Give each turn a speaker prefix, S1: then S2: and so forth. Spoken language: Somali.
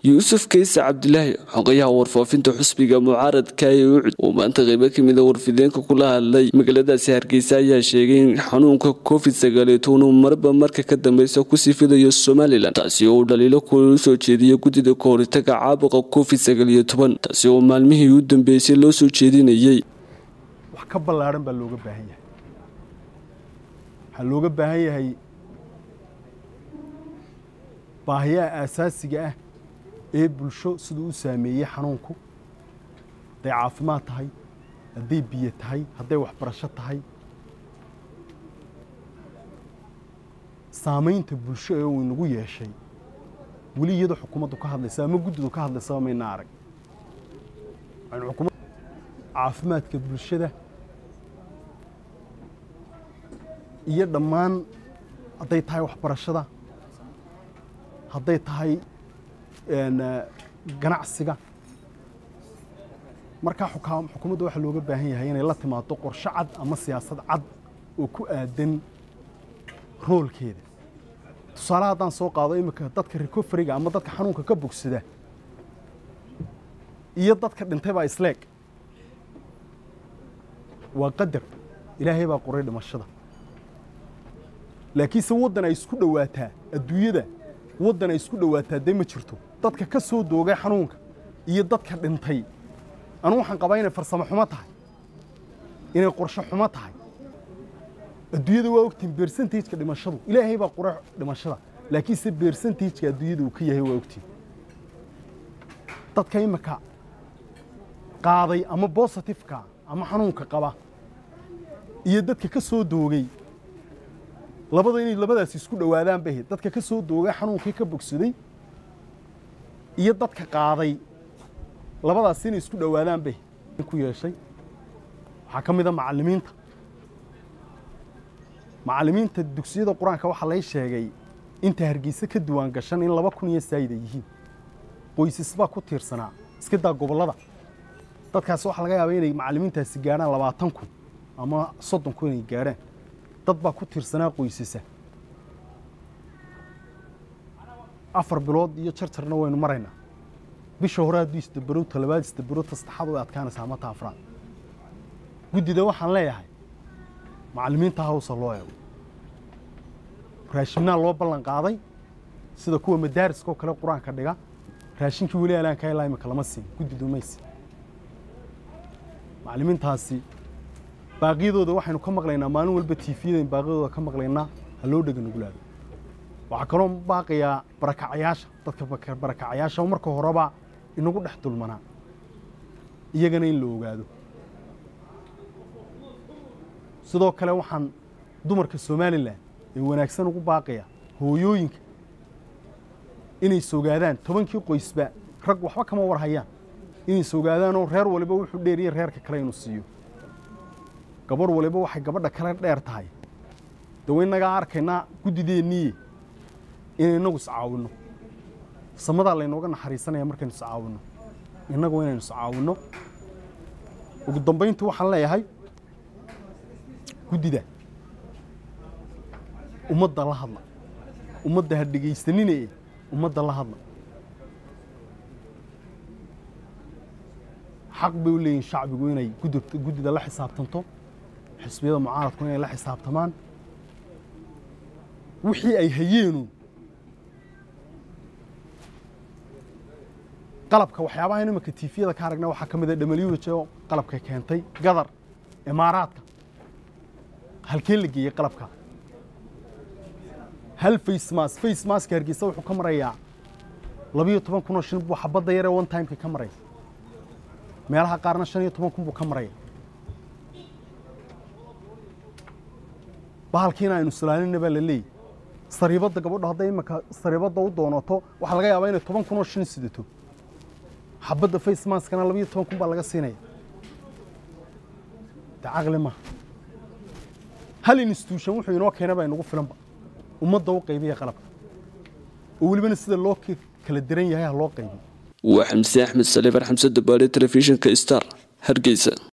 S1: yuusuf kayse cabdilaahi xogayaha warfaafinta xusbiga mucaaradka ee ucud oo maanta qeybo kamida warfideenka kula hadlay magaaladaasi hargeysa ayaa sheegay in xanuunka covid sagaaliyotoban uu marba marka ka dambeysa kusii fidayo somalilan taasi oo uu dhaliilo kula soo jeediyay guddida kahoritaga caabuqa covid sagaaliyo toban taasi oo maalmihii u dambeysay loo soo jeedinayay
S2: wax ka ballaaran baa looga baahan yahay waxaa looga baahan yahay baahiyaha aasaasiga ah ee bulsho siduu u saameeyey xanuunku hadday caafimaad tahay hadday biyo tahay hadday waxbarasho tahay saamaynta bulsho ee uu inagu yeeshay weli iyadoo xukuumaddu ka hadlaysa ama guddidu ka hadlaysaba mayna arag caafimaadka bulshada iyo dhammaan hadday tahay waxbarashada hadday tahay ganacsiga markaa xukuumadda waxaa looga baahan yahay inay la timaado qorshe cad ama siyaasad cad oo ku aadan roolkeeda tusaale haddaan soo qaado iminka dadka recoferiga ama dadka xanuunka ka bogsada iyo dadka dhintay baa isleeg waa qadar ilaahay baa qoray dhimashada laakiinse waddan ay isku dhowaataa adduunyada waddan ay isku dhowaataa dee ma jirto dadka ka soo doogay xanuunka iyo dadka dhintay anu waxaan qabaa inay farsamo xumo tahay inay qorshe xumo tahay adduunyada waa ogtiin bersentageka dhimashadu ilaahay baa qoray dhimashada laakiinse bersentageka adduunyada uu ka yahay waa ogtiin dadka imika qaaday ama bositifeka ama xanuunka qaba iyo dadka ka soo doogay labada inay labadaasi isku dhowaadaan bay ahayd dadka ka soo doogay xanuunkii ka bogsaday iyo dadka qaaday labadaasi inay isku dhowaadaan bay ku yeeshay waxaa ka mid a macallimiinta macallimiinta dugsiyada qur-aanka waxaa lay sheegay inta hargeysa ka duwaan gashan in laba kun iyo saayida yihiin qoysas baa ku tiirsanaa iska daa gobollada dadkaasi waxaa laga yaabaa inay macallimiintaasi gaadhaan labaatan kun ama soddon kun inay gaadhaan dad baa ku tiirsanaa qoysasa afar bilood iyo jarjarna waynu maraynaa bisha hore hadduu isdabarow talabaad isdabarow ta saddexaad way adkaanaysaa mata afraad guddida waxaan leeyahay macallimiinta hawsa loo eego raashinnaa loo ballan qaaday sida kuwa madaariska oo kale qur-aanka dhiga raashinkii weli alaanka ilaa imika lama siin guddidu maysi macallimiintaasi baaqyadooda waxaynu ka maqlaynaa maalin walba tiifiyadayn baaqyadooda ka maqlaynaa ha loo dhega nugulaado waxaa kaloo baaqayaa barakacayaasha dadka barakacayaasha marka horeba inagu dhex dulmanaa iyagana in la ogaado sidoo kale waxaan dumarka somalilan ee wanaagsan ugu baaqaya hooyooyinka inay sogaadaan tobankii qoysba rag waxba kama war hayaan inay sogaadaanoo reer waliba wuxuu dheeriye reerka kale inuu siiyo gabarh waliba waxay gabadha kale dheer tahay dawa innagaa arkaynaa guddideennii inay innagu iscaawinno samadaa laynooga naxariisanaya markaynu iscaawinno innagu inaynu iscaawinno ugu dambayntii waxaan leeyahay guddida ummadda la hadla ummadda ha dhegaysanine ummadda la hadla xaq bay u leeyihin shacbigu inay guddida la xisaabtanto xisbiyada mucaaradku inay la xisaabtamaan wixii ay hayeenu qalabka waxyaabaha imanka tiifiyada ka aragna waxaa ka mid a dhamalyuhj oo qalabka keentay gadar imaaraadka halkee la geeyey qalabka hal facemas facemaska hargeysa wuxuu ka marayaa labiyo toban kun oo shin buu xabadda yaree one timeka ka maraya meelaha qaarna shan iyo toban kun buu ka maraya bahalkiina aynu salaalinna baa la leeyay sariibadda gabadho hadday imanka sariibadda u doonato waxaa laga yaabaa inay toban kun oo shin sidato xabadda facemaskana labiyo toban kun baa laga siinaya de caqli maha hal institution wuxuu inoo keena baa inagu filanba ummadda u qaybiya qalabka oo welibana sida loo kala diran yahay ha loo qaybiyo
S1: waa xamse axmed saliifar xamse dabaale telefishinka star hargeysa